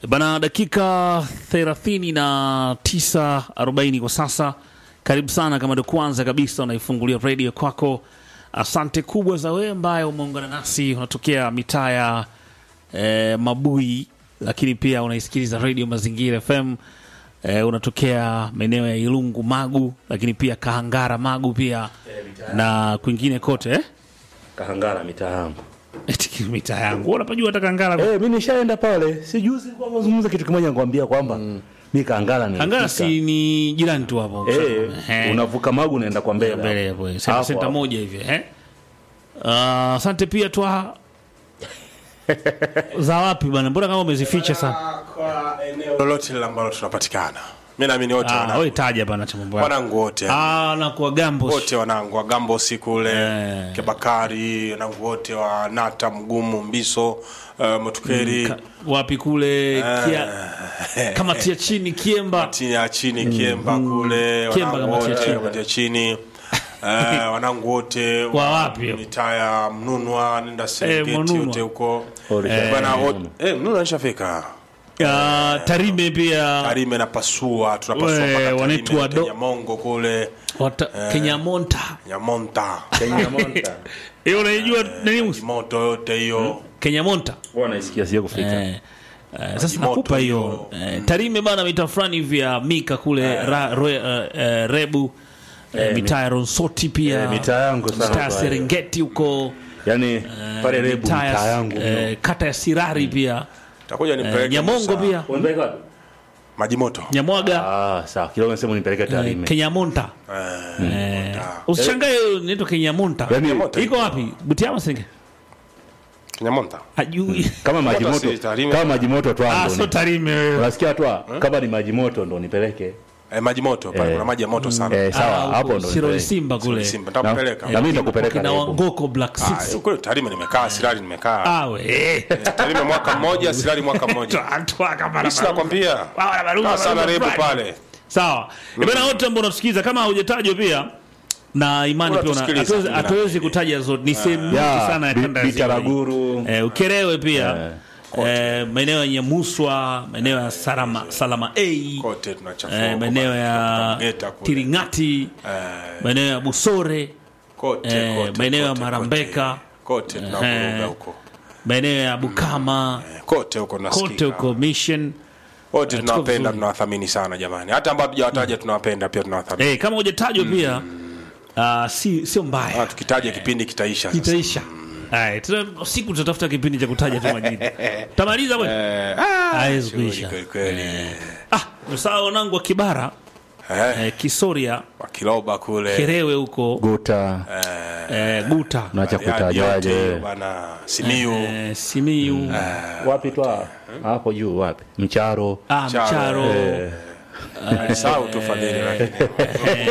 Bana, dakika thelathini na tisa arobaini kwa sasa. Karibu sana, kama ndio kwanza kabisa unaifungulia redio kwako, asante kubwa za wewe ambaye umeungana nasi, unatokea mitaa ya eh, Mabui, lakini pia unaisikiliza redio Mazingira FM eh, unatokea maeneo ya Ilungu Magu, lakini pia Kahangara Magu pia na kwingine kote eh? Kahangara mitaa yangu. Eti mitaa yangu Wewe unapajua hata Kahangara Eh, mimi nishaenda pale. Si juzi kwa kuzungumza kitu kimoja nikwambia kwamba mimi Kahangara ni. Kahangara si ni jirani tu hapo eh, Eh. unavuka Magu unaenda kwa mbele. mbele hapo. hapo senta, Hapo, senta hapo. moja hivi eh? Ah, asante pia twa za wapi bana, mbona kama umezificha sana? kwa eneo lolote lile ambalo tunapatikana. Mimi naamini wote Ah, wanangu, wewe taja bana cha mambo yako. wanangu wote Ah, na kwa gambo wote wanangu wa Gambo siku ule Eh. Kebakari, wanangu wote wa Nata, Mgumu, Mbiso, uh, Motukeri Ka- wapi kule kia, kamati ya chini Kiemba chini ya chini Kiemba kule Kiemba wanangu kamati ya wote chini. kamati ya chini Eh, wanangu wote Wa wapi? mitaa ya Mnunwa nenda Serengeti Mnunwa. yote huko Eh, bana wote eh Mnunwa nishafika Ah, Tarime pia Tarime na pasua tunapasua We, mpaka wanaitwa Tarime do- Kenya Mongo kule wata, Kenya Monta Nyamonta Kenya Monta. hiyo unaijua nani Musa? moto yote hiyo Kenya Monta Bwana naisikia sio kufika. Eh, eh, sasa moto nakupa hiyo hiyo. eh, Tarime bana, mita fulani hivi ya Mika kule ra, ro, eh, eh, Rebu eh, mitaa ya Ronsoti pia Eh, mitaa yangu sana mitaa ya kwa Serengeti huko Yaani pale Rebu mitaa ya- mitaa yangu. eh, kata ya Sirari pia takuja eh, nipeleke Nyamongo Musa. pia Unapeleka wapi? maji moto Nyamwaga Ah, sawa. Kidogo nasema nipeleke eh, Tarime. Kenya Monta eh, usishangae inaitwa Kenya Monta Yaani Monta. iko wapi Butiama Serengeti Nyamonta ajui kama maji Moto si moto. Tarime. Kama maji moto tu ah, ando. so Tarime wewe Unasikia tu kama ni maji moto ndo nipeleke. eh, maji moto pale Eh. kuna maji ya moto sana Eh, Ah, sawa, huko hapo ndo. Siroli nipeleke. Simba kule Simba Na nitakupeleka na mimi nitakupeleka kina Rebu. Wangoko Black Ah, Six kule Tarime nimekaa Sirari nimekaa ah we Tarime mwaka mmoja Sirari mwaka mmoja Mimi nakwambia kaa sana Rebu pale sawa ibana wote ambao unatusikiza kama haujatajwa pia na imani pia una- Unatusikiliza, hatuwezi- Bina. hatuwezi kutaja zote ni sehemu nyingi Ya, sana ya Bi- kanda ya ziwa hii. Bitaraguru. eh, ukerewe pia eh, maeneo ya nyemuswa maeneo ya salama, salama a kote tunachafua eh, huko maeneo bana, ya Mgeta kule. tiringati Eh, maeneo ya busore kote eh, kote, maeneo ya kote, Marambeka. kote tunavuruga huko maeneo ya bukama Eh, kote huko kote tunasikika huko mission wote Eh, tuko tunawapenda vizuri. tunawathamini sana jamani hata ambao hatujawataja tunawapenda pia tunawathamini eh, kama hujatajwa pia ah, si sio mbaya Ah, tukitaja kipindi kitaisha sasa. itaisha Aya, tuna- siku tutatafuta kipindi cha kutaja tu majina tamaliza bwana Eh, ah, hawezi shughuli kuisha kweli kweli. ah saa wanangu wa kibara Eh, eh, kisoria wakiloba kule kerewe huko Guta. eh, guta Naacha Bariadi yote kutajaje. hiyo bana simiu eh, simiu Wapi twa? Hapo juu wapi? Mcharo. ah, Charo. mcharo Eh, alisahau tu fadhili lakini